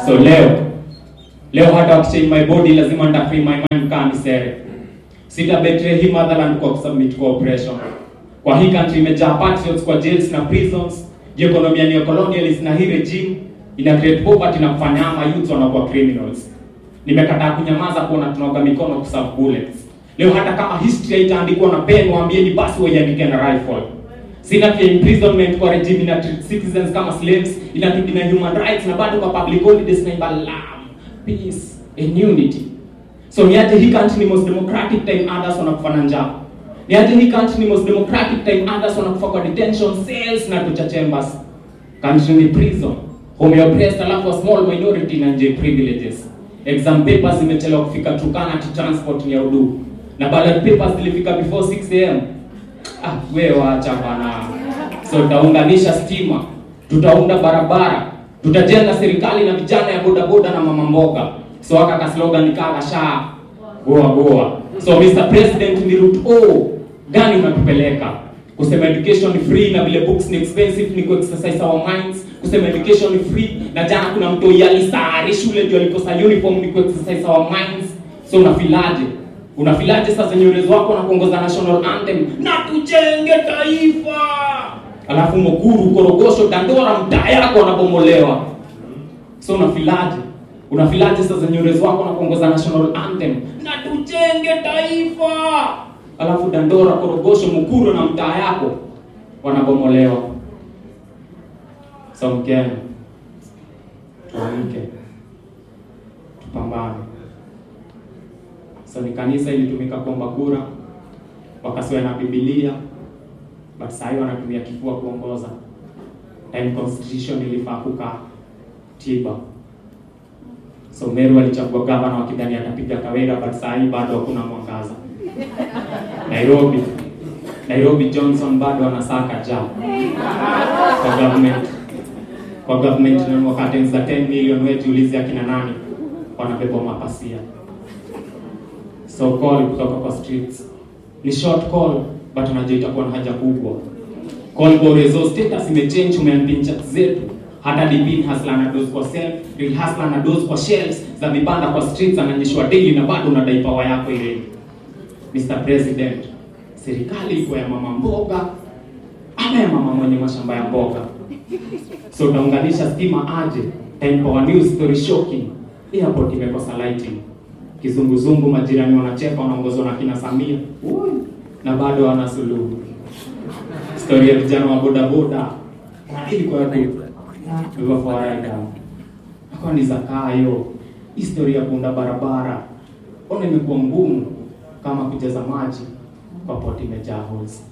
So leo leo hata wakichange my body lazima nita free my mind kama ni sere. Sita betray hii motherland kwa kusubmit kwa oppression. Kwa hii country imejaa patriots kwa jails na prisons. Hii economy ni colonialist na hii regime ina create poverty na kufanya ama youth wanakuwa criminals. Nimekataa kunyamaza kuona tunaoga mikono kuserve bullets. Leo hata kama history haitaandikwa na pen, waambieni basi waiandike na rifle. Sina pia imprisonment kwa regime ina treat citizens kama slaves, ina na human rights na bado kwa public holidays na imbalam peace and unity. So niache hii country ni most democratic time others wanakufa na njaa. Niache hii country ni most democratic time others wanakufa kwa detention cells na torture chambers. Country ni prison. Home ya oppressed alafu a small minority na nje privileges. Exam papers zimechelewa kufika Turkana to transport ni ya udu. Na ballot papers zilifika before 6 am. Ah, we wacha bana. So tutaunganisha stima, tutaunda barabara, tutajenga serikali na vijana ya bodaboda na mama mboga. So aka ka slogan kaka sha goa goa. So Mr President, ni route O gani unatupeleka? Kusema education ni free na vile books ni expensive ni ku exercise our minds. Kusema education ni free na jana kuna mtu yalisari shule ndio alikosa uniform ni ku exercise our minds. So unafilaje? Unafilaje sasa nyorezi wako na kuongoza national anthem na tujenge taifa, alafu Mukuru, Korogosho, Dandora mtaa yako wanabomolewa. So unafilaje? Unafilaje sasa nyorezi wako na kuongoza national anthem na tujenge taifa, alafu Dandora, Korogosho, Mukuru na mtaa yako wanabomolewa. So Mkenya, tuamke, tupambane. So ni kanisa ilitumika kuomba kura, wakasiwa na Biblia, but sasa hivi wanatumia kifua kuongoza. Time constitution ilifaa kukaa tiba. So Meru alichagua gavana wakidhani atapiga Kawira, but sasa hivi bado hakuna mwangaza. Nairobi Nairobi Johnson bado anasaka ja kwa government kwa government na wakati za 10 million wetu ulizi akina nani wanabeba mapasia so call kutoka kwa streets ni short call but unajua itakuwa na haja kubwa call kwa resource status imechange umeampin chat zetu hata dipin hasla na dose kwa self real hasla na dose kwa shelves za vibanda kwa streets ananyeshwa daily na bado unadai power yako ile Mr President serikali iko ya mama mboga ama ya mama mwenye mashamba ya mboga so utaunganisha stima aje time power news story shocking airport imekosa lighting kizunguzungu, majirani wanacheka, wanaongozwa na kina Samia Ui, na bado wana suluhu. Stori ya vijana wa bodaboda ilikuwa hivyo fawaida akawa ni zakayo. Historia ya kuunda barabara ona imekuwa ngumu kama kujaza maji kwa poti imejaa holes.